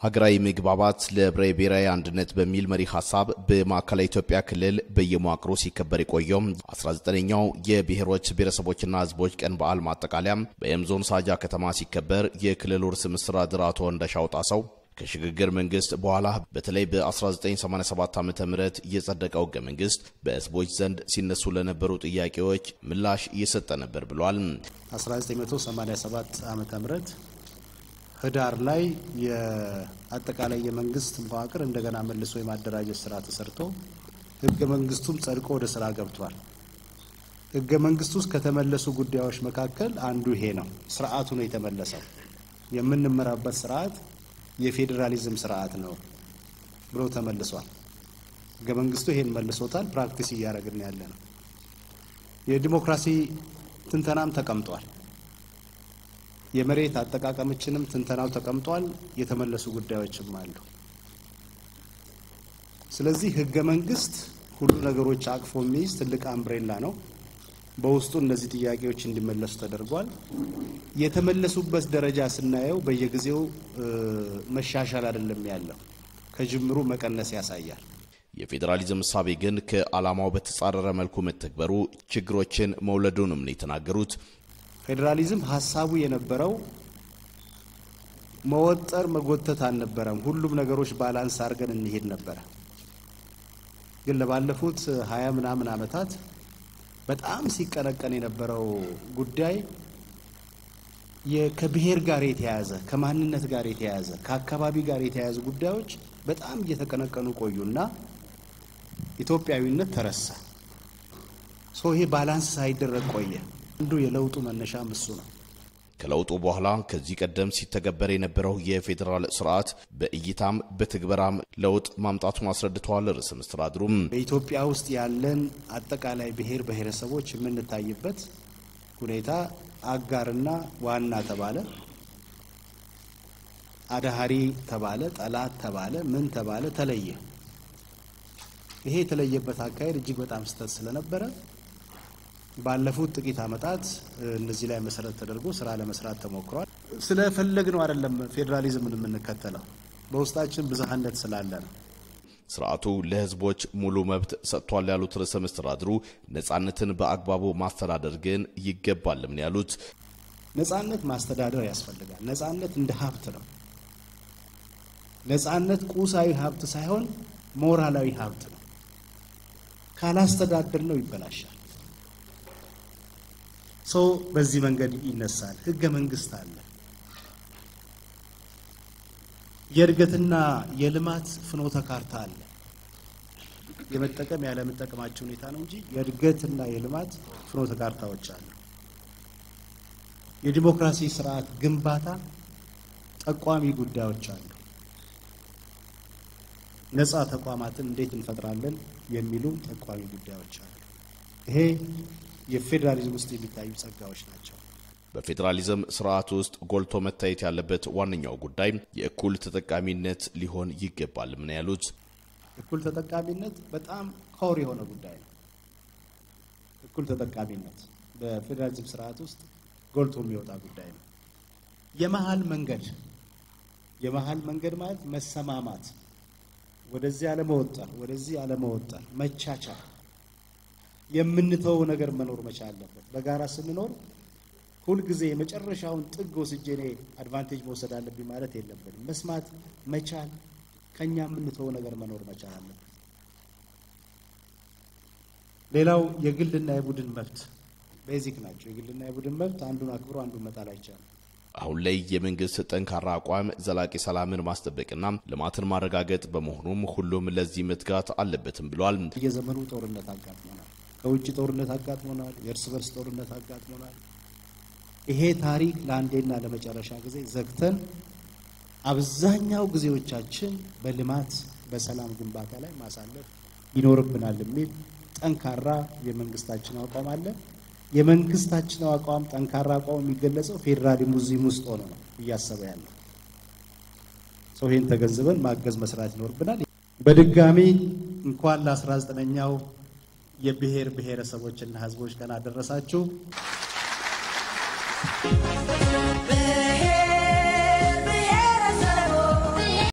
ሀገራዊ መግባባት ለህብረ ብሔራዊ አንድነት በሚል መሪ ሀሳብ በማዕከላዊ ኢትዮጵያ ክልል በየመዋቅሩ ሲከበር የቆየው 19ኛው የብሔሮች ብሔረሰቦችና ህዝቦች ቀን በዓል ማጠቃለያ በየም ዞን ሳጃ ከተማ ሲከበር የክልሉ ርዕሰ መስተዳድር አቶ እንደሻው ጣሰው ከሽግግር መንግስት በኋላ በተለይ በ1987 ዓ ም የጸደቀው ህገ መንግስት በህዝቦች ዘንድ ሲነሱ ለነበሩ ጥያቄዎች ምላሽ እየሰጠ ነበር ብሏል። 1987 ዓ ም ህዳር ላይ የአጠቃላይ የመንግስት መዋቅር እንደገና መልሶ የማደራጀት ስራ ተሰርቶ ህገ መንግስቱም ጸድቆ ወደ ስራ ገብቷል። ህገ መንግስቱ ውስጥ ከተመለሱ ጉዳዮች መካከል አንዱ ይሄ ነው። ስርዓቱ ነው የተመለሰው። የምንመራበት ስርዓት የፌዴራሊዝም ስርዓት ነው ብሎ ተመልሷል። ህገ መንግስቱ ይሄን መልሶታል። ፕራክቲስ እያደረግን ያለ ነው። የዲሞክራሲ ትንተናም ተቀምጧል። የመሬት አጠቃቀምችንም ትንተናው ተቀምጧል። የተመለሱ ጉዳዮችም አሉ። ስለዚህ ህገ መንግስት ሁሉ ነገሮች አቅፎ የሚይዝ ትልቅ አምብሬላ ነው። በውስጡ እነዚህ ጥያቄዎች እንዲመለሱ ተደርጓል። የተመለሱበት ደረጃ ስናየው በየጊዜው መሻሻል አይደለም ያለው፣ ከጅምሩ መቀነስ ያሳያል። የፌዴራሊዝም እሳቤ ግን ከዓላማው በተጻረረ መልኩ መተግበሩ ችግሮችን መውለዱንም ነው የተናገሩት። ፌዴራሊዝም ሀሳቡ የነበረው መወጠር መጎተት አልነበረም። ሁሉም ነገሮች ባላንስ አድርገን እንሄድ ነበረ። ግን ለባለፉት ሀያ ምናምን ዓመታት በጣም ሲቀነቀን የነበረው ጉዳይ ከብሔር ጋር የተያያዘ ከማንነት ጋር የተያያዘ ከአካባቢ ጋር የተያያዙ ጉዳዮች በጣም እየተቀነቀኑ ቆዩና ኢትዮጵያዊነት ተረሳ። ሰው ይሄ ባላንስ ሳይደረግ ቆየ። አንዱ የለውጡ መነሻም እሱ ነው። ከለውጡ በኋላ ከዚህ ቀደም ሲተገበር የነበረው የፌዴራል ስርዓት በእይታም በትግበራም ለውጥ ማምጣቱን አስረድተዋል። ርዕሰ መስተዳድሩም በኢትዮጵያ ውስጥ ያለን አጠቃላይ ብሔር ብሔረሰቦች የምንታይበት ሁኔታ አጋርና ዋና ተባለ፣ አዳሃሪ ተባለ፣ ጠላት ተባለ፣ ምን ተባለ፣ ተለየ። ይሄ የተለየበት አካሄድ እጅግ በጣም ስህተት ስለነበረ ባለፉት ጥቂት ዓመታት እነዚህ ላይ መሰረት ተደርጎ ስራ ለመስራት ተሞክሯል። ስለፈለግ ነው አይደለም ፌዴራሊዝምን የምንከተለው በውስጣችን ብዝሃነት ስላለ ነው። ስርዓቱ ለህዝቦች ሙሉ መብት ሰጥቷል ያሉት ርዕሰ መስተዳድሩ ነጻነትን በአግባቡ ማስተዳደር ግን ይገባልም ነው ያሉት። ነጻነት ማስተዳደር ያስፈልጋል። ነጻነት እንደ ሀብት ነው። ነጻነት ቁሳዊ ሀብት ሳይሆን ሞራላዊ ሀብት ነው። ካላስተዳደር ነው ይበላሻል። ሰው በዚህ መንገድ ይነሳል። ህገ መንግስት አለ። የእድገትና የልማት ፍኖተ ካርታ አለ። የመጠቀም ያለመጠቀማቸው ሁኔታ ነው እንጂ የእድገትና የልማት ፍኖተ ካርታዎች አሉ። የዲሞክራሲ ስርዓት ግንባታ ጠቋሚ ጉዳዮች አሉ። ነጻ ተቋማትን እንዴት እንፈጥራለን የሚሉ ጠቋሚ ጉዳዮች አሉ። ይሄ የፌዴራሊዝም ውስጥ የሚታዩ ጸጋዎች ናቸው። በፌዴራሊዝም ስርዓት ውስጥ ጎልቶ መታየት ያለበት ዋነኛው ጉዳይ የእኩል ተጠቃሚነት ሊሆን ይገባል ምን ያሉት። እኩል ተጠቃሚነት በጣም ኮር የሆነ ጉዳይ ነው። እኩል ተጠቃሚነት በፌዴራሊዝም ስርዓት ውስጥ ጎልቶ የሚወጣ ጉዳይ ነው። የመሀል መንገድ የመሀል መንገድ ማለት መሰማማት፣ ወደዚህ አለመወጠር፣ ወደዚህ አለመወጠር፣ መቻቻል የምንተወው ነገር መኖር መቻል አለበት። በጋራ ስንኖር ሁልጊዜ የመጨረሻውን ጥግ ወስጄ እኔ አድቫንቴጅ መውሰድ አለብኝ ማለት የለብንም። መስማት መቻል፣ ከኛ የምንተወው ነገር መኖር መቻል አለበት። ሌላው የግልና የቡድን መብት ቤዚክ ናቸው። የግልና የቡድን መብት አንዱን አክብሮ አንዱን መጣል አይቻልም። አሁን ላይ የመንግስት ጠንካራ አቋም ዘላቂ ሰላምን ማስጠበቅና ልማትን ማረጋገጥ በመሆኑም ሁሉም ለዚህ መትጋት አለበትም ብሏል። የዘመኑ ጦርነት አጋጥሞናል። ከውጭ ጦርነት አጋጥሞናል። የእርስ በርስ ጦርነት አጋጥሞናል። ይሄ ታሪክ ለአንዴና ለመጨረሻ ጊዜ ዘግተን አብዛኛው ጊዜዎቻችን በልማት በሰላም ግንባታ ላይ ማሳለፍ ይኖርብናል የሚል ጠንካራ የመንግስታችን አቋም አለ። የመንግስታችን አቋም ጠንካራ አቋም የሚገለጸው ፌዴራሊዝም ውስጥ ሆኖ ነው እያሰበ ያለው ሰው። ይህን ተገንዝበን ማገዝ መስራት ይኖርብናል። በድጋሚ እንኳን ለ19ኛው የብሔር ብሔረሰቦችና ሕዝቦች ቀን አደረሳችሁ።